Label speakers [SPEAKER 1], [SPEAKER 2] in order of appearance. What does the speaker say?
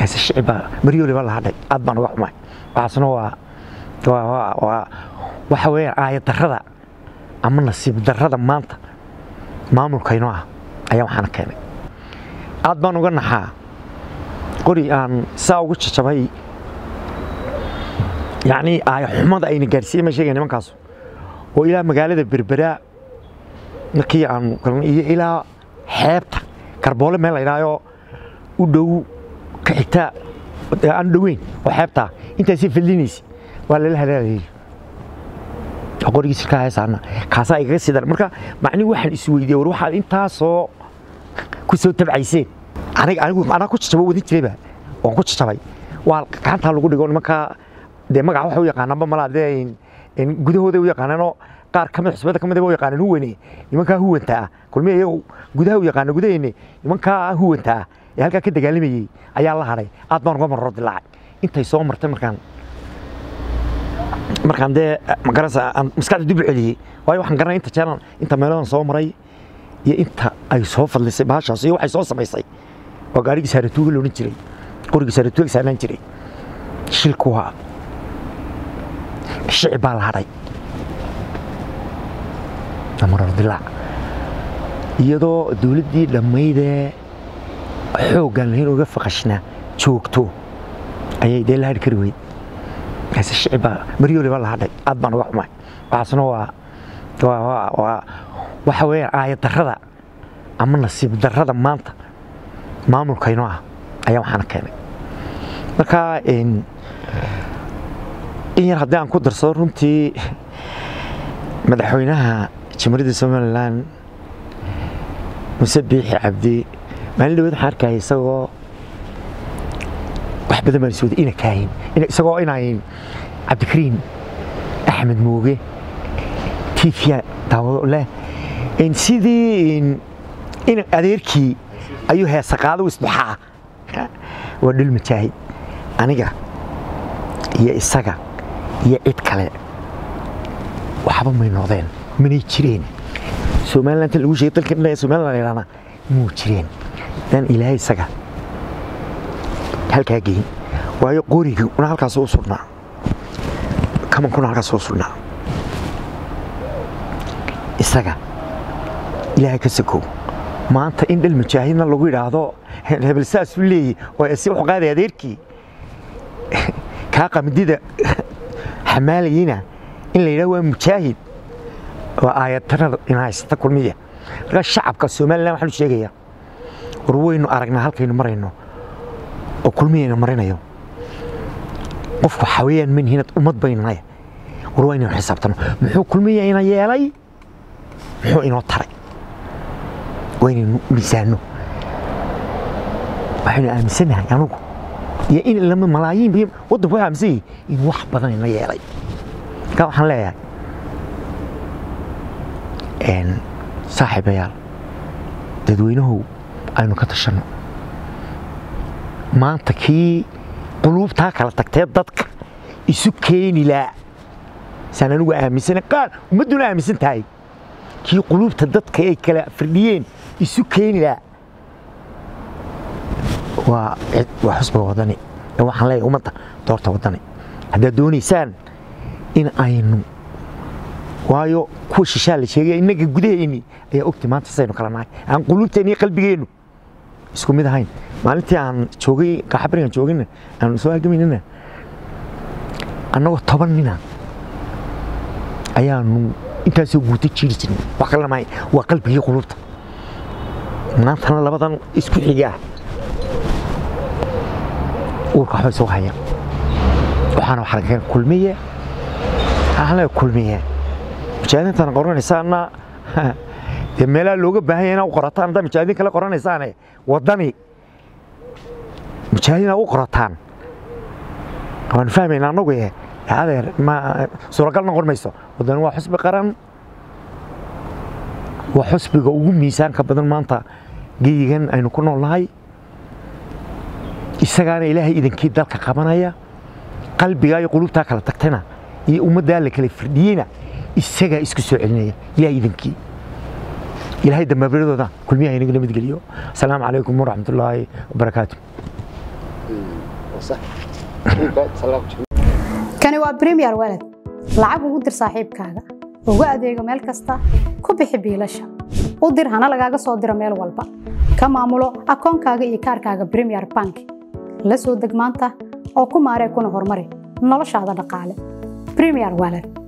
[SPEAKER 1] kaasi shicibaa maryooli baa la hadhay aad baan uga xumay waxaasna waa waa waa waxa weeyaan aayad darrada ama nasiib darrada maanta maamulkaynoo ah ayaa waxaana keenay aad baan uga naxaa qori aan saa ugu jajabay yacnii aaya xumada ayna gaarsiiyey ma sheegay nimankaasu oo ilaa magaalada berberaa markii aan galnay iyo ilaa xeebta garboole meel la yidhaahyo u dhow ka xigta aan dhoweyn oo xeebtaa intaasii fadlinaysa waa lala halaalayay qorigiisa ka haysaana kaasaa igaga sii daran marka macnihi waxaan isweydiiyey war waxaad intaasoo ku soo tabcayseen aniga anigu anaa ku jajabo wadin jirayba waan ku jajabay waa gacantaa lagu dhigo nimankaa dee magaca waxa u yaqaanaanba malaa dee gudahooda u yaqaanaanoo qaar kamid xusbada kamid u yaqaanaan huwane nimankaa huwanta ah kulmi iyagu gudaha u yaqaana gudaheenne nimankaa huwanta ah ee halkaa ka dagaalamayey ayaa la hadhay aad baan uga marro dilaacay intay soo martay markaan markaan dee magaranaysa aan maskaxda dib u celiyey waayo waxaan garanay inta jeelan inta meeladan soo maray iyo inta ay soo fadlisay baashaas iyo waxay soo samaysay waa gaarigii saaratuuga la odhan jiray qorigii saaratuuga saarnaan jiray shilku waa shicib baa la hadhay marar dilaac iyadoo dowladdii dhammaydee xooggaan lahayn uga faqashna joogto ayay dee la hadhi kari weyd kaasi shicibaa maryooli baa la hadhay aad baan uga xumay waxaasna waa waa waa waxa weeyaan aayad darrada ama nasiib darrada maanta maamulkaynoo ah ayaa waxaana keenay marka in yar haddii aan ku darsado runtii madaxweynaha jamhuuriyadda somalilan muse biixi cabdi maalin dhaweed waxaan arkaya isagoo wax badan baan iswada ina kaahin isagoo inayn cabdikariim axmed mooge tiifya daawado leh sidii in adeerkii ayuu heesa qaado isbaxaa waa dhul majaahid aniga iyo isaga iyo cid kale waxba may noqdeen manay jireen somaliland lagu sheegay dalkan ilaa somaliland la yidhahna muu jireen dan ilaahay isaga halkaa geyn waayo qoriga una halkaas u sugnaa kamankuna halkaas u sugnaa isaga ilaahay ka sakow maanta in dhal mujaahidna lagu yidhaahdo hebel saasuu leeyahy oo si wuxuu qaaday adeerkii kaa qamdida xamaalayeyna in la yidhahdo waa mujaahid waa aayadtarada in haysata kulmiya marka shacabka somalilan waxaanu sheegayaa war waynu aragnaa halkaynu marayno oo kulmiyayna marinayo qofku xawayaan manhinad ummad baynanay war waa inaynu xisaabtano muxuu kulmiya ina yeelay muxuu inoo taray waa inaynu miisaano waxaynu aaminsanahay anugu iyo in lama malaayiin bi waddanku waxay aaminsan yihin in wax badan ina yeelay marka waxaan leeyahay saaxiibayaal dadweynahow aynu ka tashanno maanta kii quluubtaa kala tagtee dadka isu keeni laa saan anigu aaminsana qaar ummadduna aaminsan tahay kii quluubta dadka ay kala firdhiyeen isu keeni laa waa waa xusba wadani ee waxaan leeyahay ummadda doorta wadani haddaad doonaysaan in aynu waayo kuwa shishaa la sheegaya innaga gudaheenni ayaa ogtay maanta saynu kala nahay aan quluubteenni iyo qalbigeennu isku mid ahayn maalintii aan joogay qaxabarigan joogina aan soo halgamaynana annagoo toban nina ayaanu intaasoo guuta jiiri jirnay wax kalena maahay waa qalbigii quluubta maantana labadan isku xigaa uurka waxbay soo hayaan waxaana wax laga kulmiye waxaan leeyahay kulmiye mujaahidiintana qoranaysaana dee meelaha looga baahan yahay inaa u qorataan haddaa mujaahidiin kale qoranaysaane waddani mujaahidiin aa u qorataan waanu fahmayna annagu eh adeer ma suuragal noqon mayso waddani waa xusbi qaran waa xusbiga ugu miisaanka badan maanta geyigan aynu ku nool nahay isagaana ilaahay idankii dalka qabanaya qalbigaa iyo qulubtaa kala tagtana iyo ummaddaa la kala firdhiyeyna isagaa isku soo celinaya ilahay idankii ilaahay dambaabiradooda kulmiyaha inaga nabadgeliyo asalaamu calaykum waraxmat ullaahi wabarakaatu
[SPEAKER 2] kani waa premier walad lacag ugu dir saaxiibkaaga ugu adeego meel kasta ku bixi biilasha u dir hana lagaaga soo diro meel walba ka maamulo akoonkaaga iyo kaarkaaga premier bank la soo deg maanta oo ku maaree kuna horumari noloshaada dhaqaale premier walad